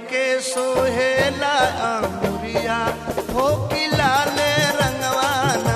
के सोहेला अंगुरिया हो कि लाले रंगवाना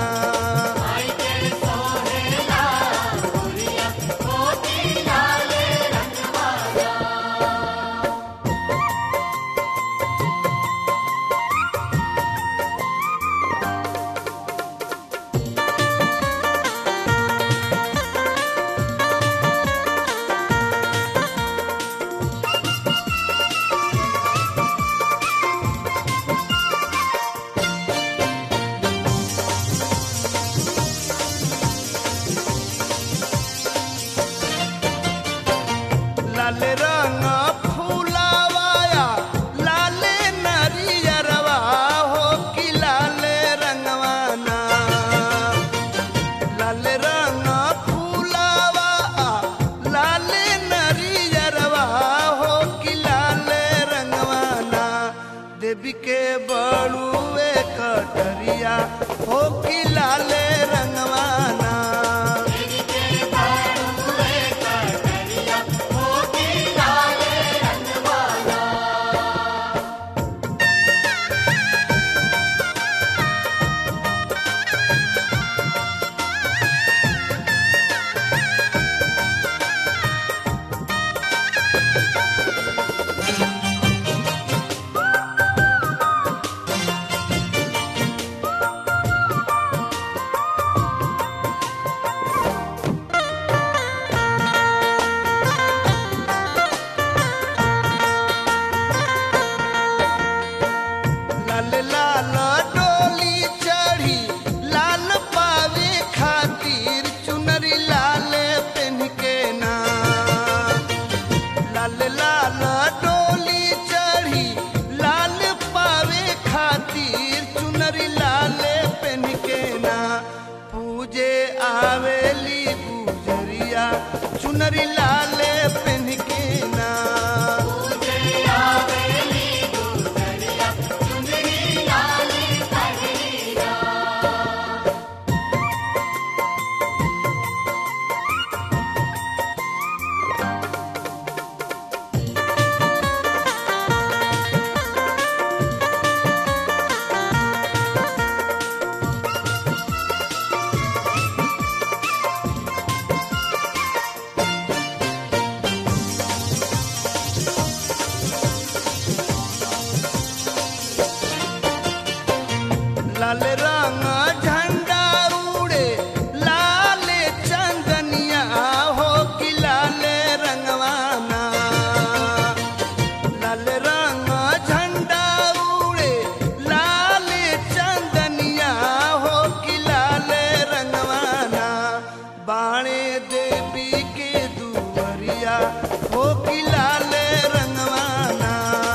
लाल रंग फूलावाया लाल नरियरवा हो कि लाल रंगवाना लाल रंग फूलावा लाल नरियरवा हो कि लाल रंगवाना देवी के बड़ुए कटरिया हो कि लाल रंगवाना लाल लाल डोली चढ़ी लाल पावे खातिर चुनरी लाल पेन के ना लाल लाल डोली चढ़ी लाल पावे खातिर चुनरी लाल पेन के ना पूजे आवेली गुजरिया चुनरी लाल पेन के ना लाल रंग झंडा उड़े लाल चंदनिया हो कि लाल रंगवाना लाल रंग झंडा उड़े लाल चंदनिया हो कि लाल रंगवाना बाणे देवी के दुवरिया हो कि लाल रंगवाना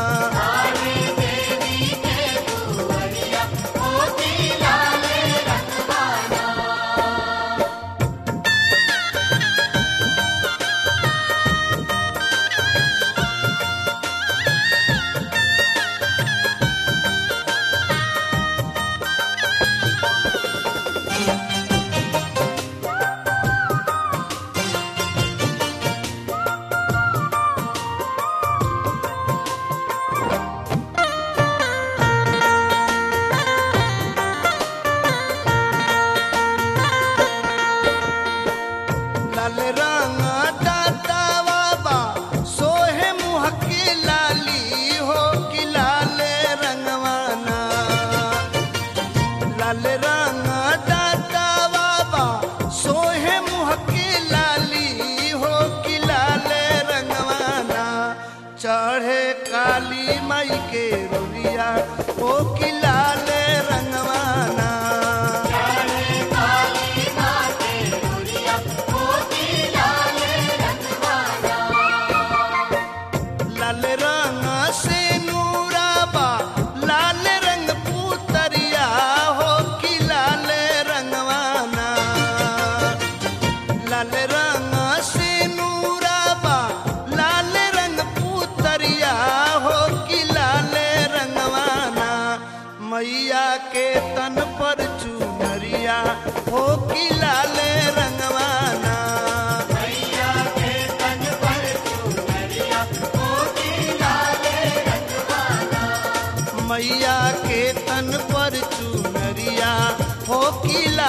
लाल रंग दाता बाबा सोहे मुह के लाली हो कि लाल रंगवाना लाल रंग दाता बाबा सोहे मुह के लाली हो कि लाल रंगवाना चढ़े काली माई के रोलिया हो कि लाल रंगवाना लाल रंग से नूराबा लाल रंग पुतरिया हो कि लाल रंगवाना लाल रंग से नूराबा लाल रंग पुतरिया हो कि लाल रंगवाना मैया के तन पर चुनरिया हो कि लाल रंगवाना मैया के तन पर चुनरिया मैया के तन पर चुनरिया हो कि